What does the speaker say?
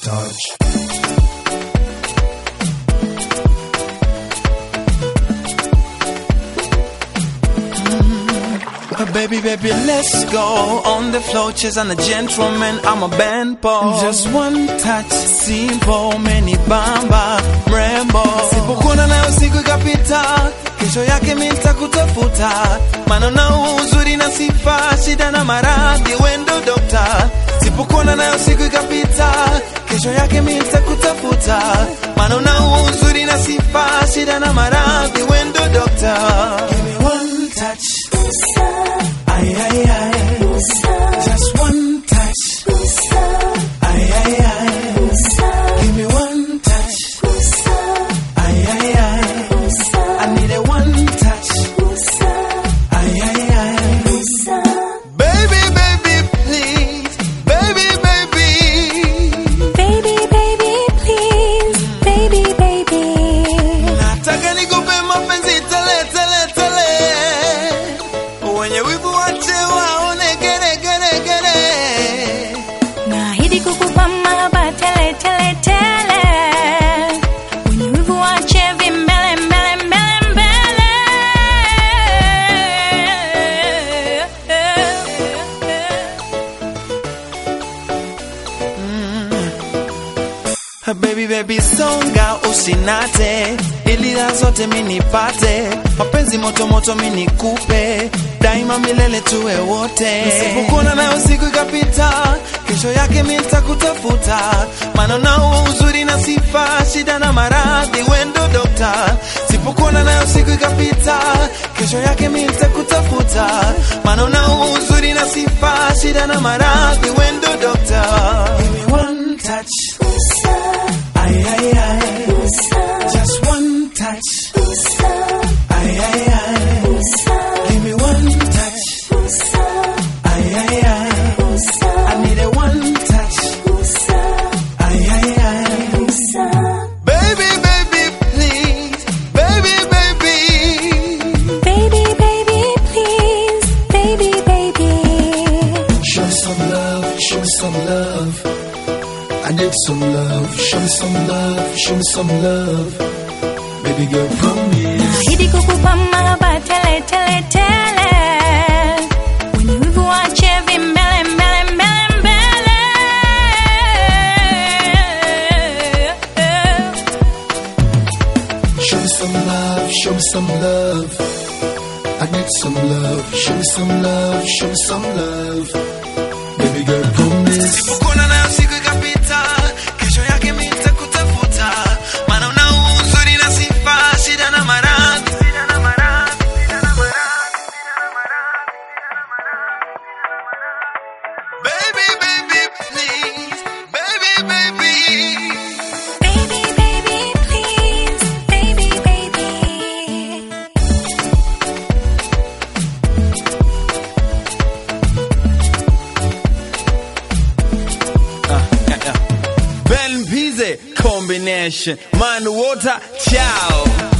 touch. Uh, Baby, baby, let's go on the floor, chase and a gentleman. I'm a band boy. Just one touch, simple, many bamba, mrembo. Sipokuona nayo siku ikapita, kesho yake mimi nitakutafuta. Maana na uzuri na sifa, shida na maradhi, wendo dokta. Sipokuona nayo siku ikapita, kesho yake mimi nitakutafuta. Maana na uzuri na sifa, shida na maradhi, wendo dokta. Give me one touch. Ay, ay, ay. Just one touch. Ay, ay, ay. Give me one touch. Ay, ay, ay. I need a one touch. Ay, ay, ay. Baby, baby, please. Baby, baby. Baby, baby, please. Baby, baby. Nataka nikupe mapenzi tele, tele, tele. Wenye wivu wache waone gere, gere, gere. Naahidi kukupa mahaba tele, tele, tele. Wenye wivu wache vimbele, mbele, mbele, Baby baby songa usinate ili raha zote minipate mapenzi moto moto minikupe daima milele tuwe wote sipokuona nayo siku ikapita kesho yake mi nitakutafuta maana nao uzuri na sifa shida na maradhi wendo dokta sipokuona nayo siku ikapita kesho yake mi nitakutafuta maana nao uzuri na sifa shida na maradhi wendo dokta Give me one touch Ay, ay, ay. Just one touch. Ay, ay, ay. Give me one touch. Ay, ay, ay. I need a one touch. Ay, ay, ay. Baby, baby, please. Baby, baby. Baby, baby, please. Baby, baby. Show me some love, show me some love. I need some love, show me some love, show me some love. Baby girl, promise. Naahidi kukupa mahaba tele, tele, tele. Wenye wivu wache vimbele, mbele, mbele, mbele. Show me some love, show me some love. I need some love, show me some love, show me some love. Baby girl, promise. Sipokuona nayo siku ikapita, kesho yake mi nitakutafuta. Maana una uzuri na sifa, shida na maradhi. Baby, baby, please. Baby, baby. Baby, baby, please. Baby, baby. Ben Pizze combination. Man, water, ciao.